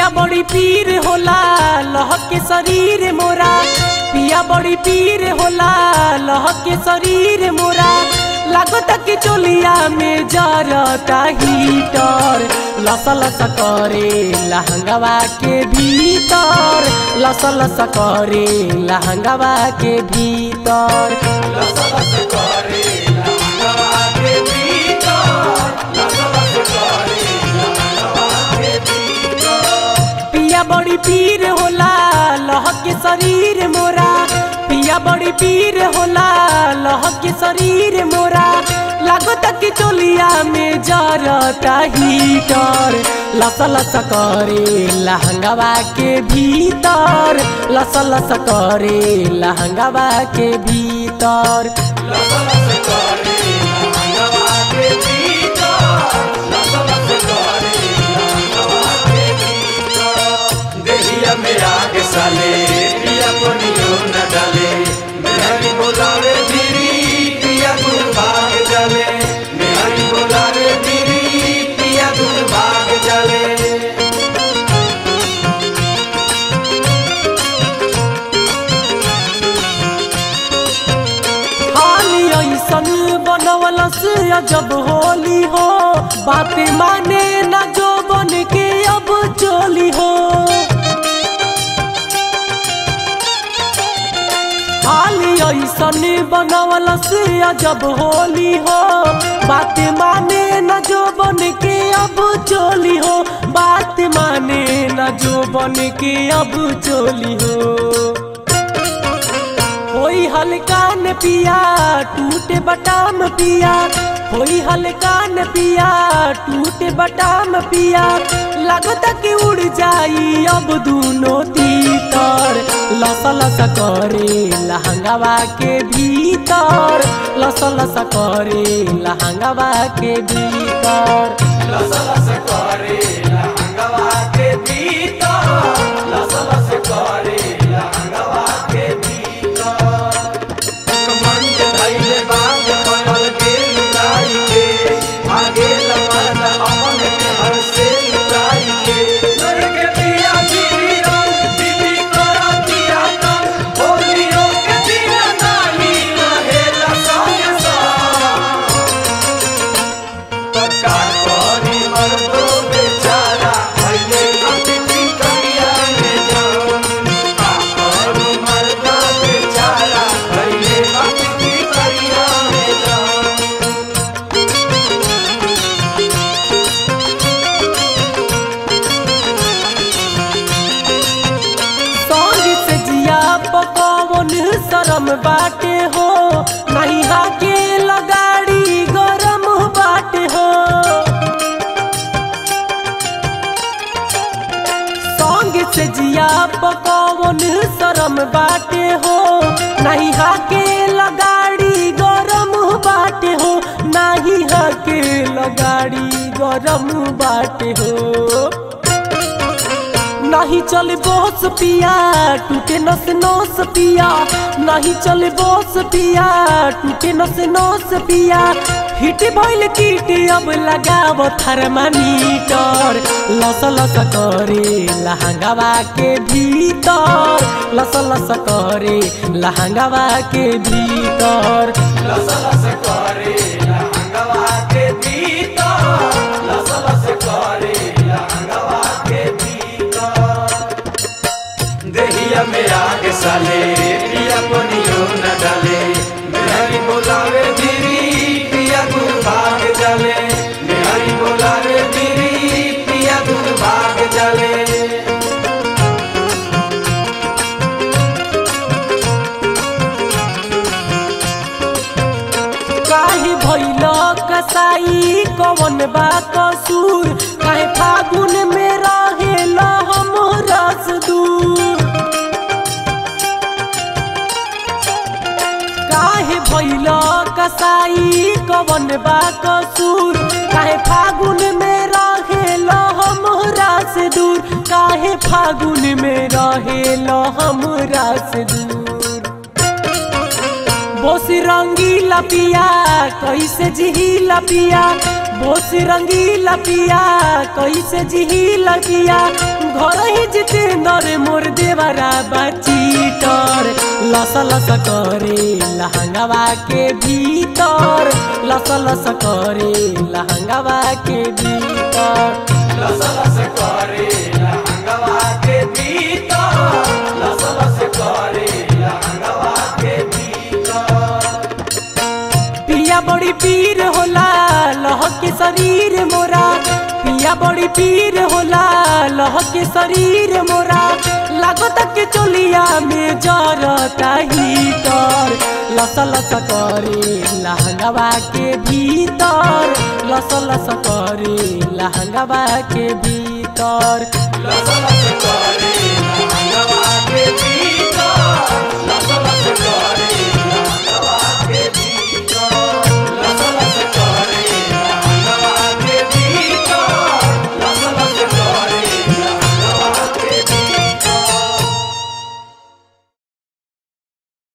पिया बड़ी पीर होला लह के शरीर मोरा पिया बड़ी पीर होला लह के शरीर मोरा लागत कि चोलिया में जरता हीटर लस लस करे लहंगवा के भीतर लस लस करे लहंगवा के भीतर लस लस करे लहंगवा के भीतर लस लस करे लहंगवा के भीतर पिया बड़ी पीर होला लह के शरीर मोरा पिया बड़ी पीर होला लह के शरीर मोरा लागत कि चोलिया में जरता हीटर लस लस करे लहंगवा के भीतर लस लस करे लहंगवा के भीतर लस लस करे लहंगवा के भीतर लस लस करे लहंगवा के भीतर देहिया में आग साले पिया कोनियो न डाले मेहरी बोलावे धीरी पिया गुल भाग जाले मेहरी बोलावे धीरी पिया गुल भाग जाले हाली ऐसन बनवलस जब होली हो बात माने न जो बन के अब चोली हो हाली ऐसन बनवलस जब होली हो बात माने न जो बन के अब चोली हो बात माने न जो बन के अब चोली हो होई हल्का न पिया टूटे बटाम पिया होई हल्का न पिया टूटे बटाम पिया लगता कि उड़ जाई अब दोनों तीतर लस लस करे लहंगवा के भीतर लस लस करे लहंगवा के भीतर लस लस करे लहंगवा के भीतर लस लस करे लहंगवा के भीतर कमंड धैले बाग पयल के लुकाई के आगे लमन अपन के हर से लुकाई के नर के पिया गिरी रंग दीदी करा दिया तन होलियों के दिन नाही रहे लसाय सा पक्का करी मर्दो बेचारा भइले अतिथि करिया में जान पक्का करी मर्दो बेचारा भइले अतिथि करिया में जान संग से जिया पकवन शरम बाटे हो नहीं हाके लगाड़ी गरम बाटे हो संग से जिया पकवन शरम बाटे हो नहीं हाके लगाड़ी गरम बाटे हो नहीं हाके लगाड़ी गरम बाटे हो नहीं चले बोस पिया टूटे नस नोस पिया नहीं चले बोस पिया टूटे नस नोस पिया हिट भइल कीट अब लगाव थर्मामीटर लस लस करे लहंगवा के भीतर लस लस करे लहंगवा के भीतर लस लस करे लहंगवा के भीतर लस लस करे लहंगवा के भीतर देहिया में आग साले पिया कोनियो न डाले मेहरी बोलावे धीरी पिया गुल भाग जाले मेहरी बोलावे धीरी पिया गुल भाग जाले काहे भइल कसाई कवन बा कसूर काहे फागुन में रहेल हम रस दूर काहे भइल कसाई कवन बा कसूर काहे फागुन में रहेल हमरा से दूर काहे फागुन में रहेल हमरा से दूर बोसी रंगीला पिया कैसे जिहिला पिया बोसी रंगीला पिया कैसे जिहिला पिया घर ही जितेंद्र मोर देवरा बाचीटर लस लस करे लहंगवा के भीतर लस लस करे लहंगवा के भीतर लस लस करे लहंगवा के भीतर लस लस करे लहंगवा के भीतर पिया बड़ी पीर होला लह के शरीर मोरा पिया बड़ी पीर होला लह के शरीर मोरा लागत के चोलिया में जरता हीटर लस लस करे लहंगवा के भीतर लस लस करे लहंगवा के भीतर लस लस